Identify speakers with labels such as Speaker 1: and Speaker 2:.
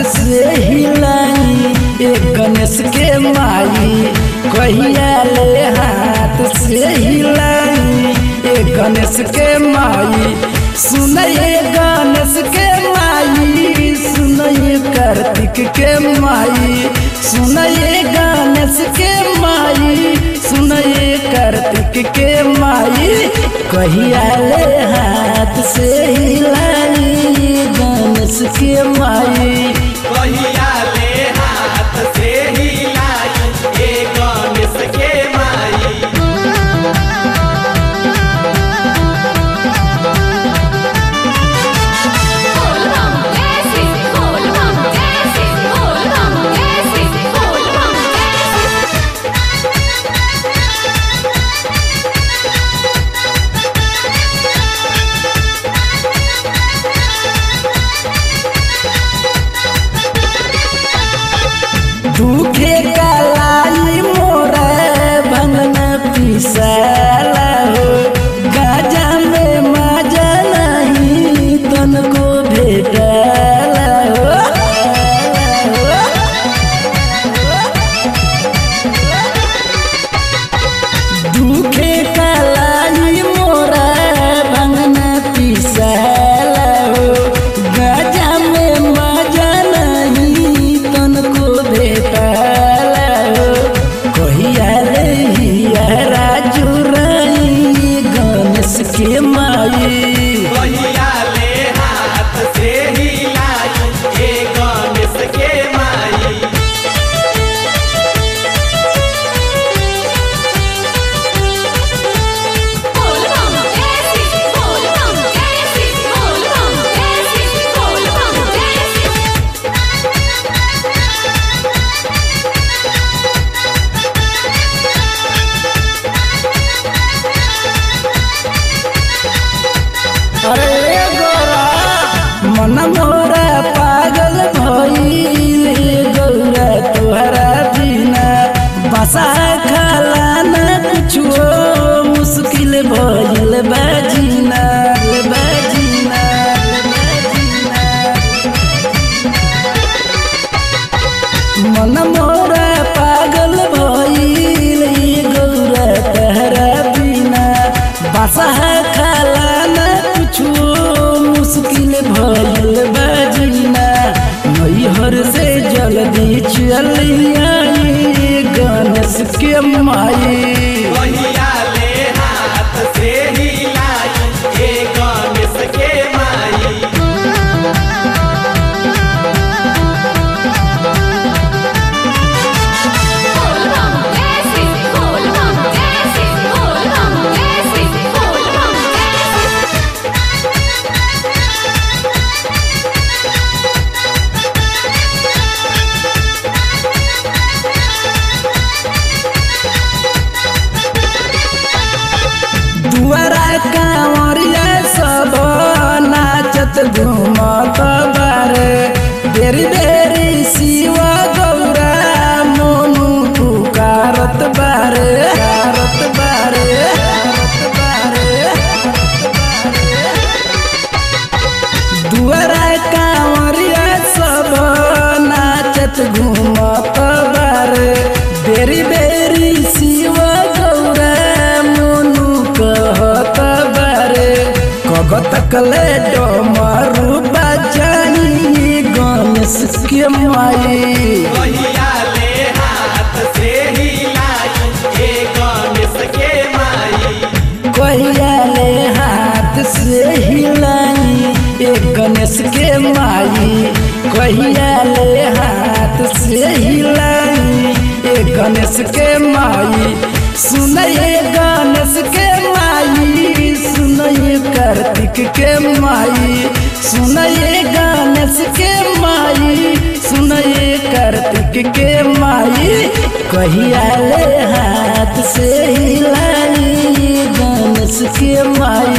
Speaker 1: से हिलाई ए गणेश के माई कहिया ले हाथ से हिलाई ए गणेश के माई सुनये गणेश के माई सुनये कार्तिक के माई सुनये गणेश के माई सुनये कार्तिक के माई कहिया ले हाथ से हिलाई गणेश के माई
Speaker 2: कहिया ले हाथ से हिलाई ए गणेश के माई
Speaker 3: बोल बम जैसी बोल बम जैसी बोल बम जैसी बोल बम जैसी
Speaker 1: दुखे कलाई मोरा भंगन पिसला हो गाजा में मजा नहीं तन को भेटला हो दुखे कलाई मोरा भंगन पिसला हो गाजा में मजा नहीं तन को भेटला हो कहिया रे हिया राजू रानी गणेश के माई
Speaker 2: कहिया ले हाथ से हिलाई ए गणेश के माई
Speaker 3: बोल बम जैसी बोल बम जैसी बोल बम जैसी बोल बम जैसी
Speaker 1: अरे गोरा मन मोरा पागल भइल गौरा तोहरा बिना बसा खाला न कुछो मुश्किल भइल बाजीना बाजीना बाजीना मन मोरा पागल भइल गौरा तहरा बिना बसा खाला न कुछो मुश्किल भइल बाजीना नैहर से जल्दी चलिया गणेश के माई
Speaker 2: कहिया ले हाथ से हिलाई ए गणेश के माई
Speaker 3: बोल बम जैसी बोल बम जैसी बोल बम जैसी बोल बम जैसी
Speaker 1: दुआरा कांवरिया सब नाचत घूमत बारे बेरी बेरी शिव गौरा मोनू पुकारत बारे कारत बारे कारत बारे दुआरा कांवरिया सब नाचत घूमत बारे बेरी बेरी शिव गौरा मोनू कहत बारे कगत कले डमरू बजानी गणेश के माई
Speaker 2: कहिया ले हाथ से हिलाई ए गणेश के माई
Speaker 1: कहिया ले हाथ से हिलाई ए गणेश के माई कहिया ले हाथ से हिलाई ए गणेश के माई सुनये गणेश के माई सुनये कार्तिक के माई सुनये गणेश के माई सुनये कार्तिक के माई कहिया ले हाथ से हिलाई गणेश के माई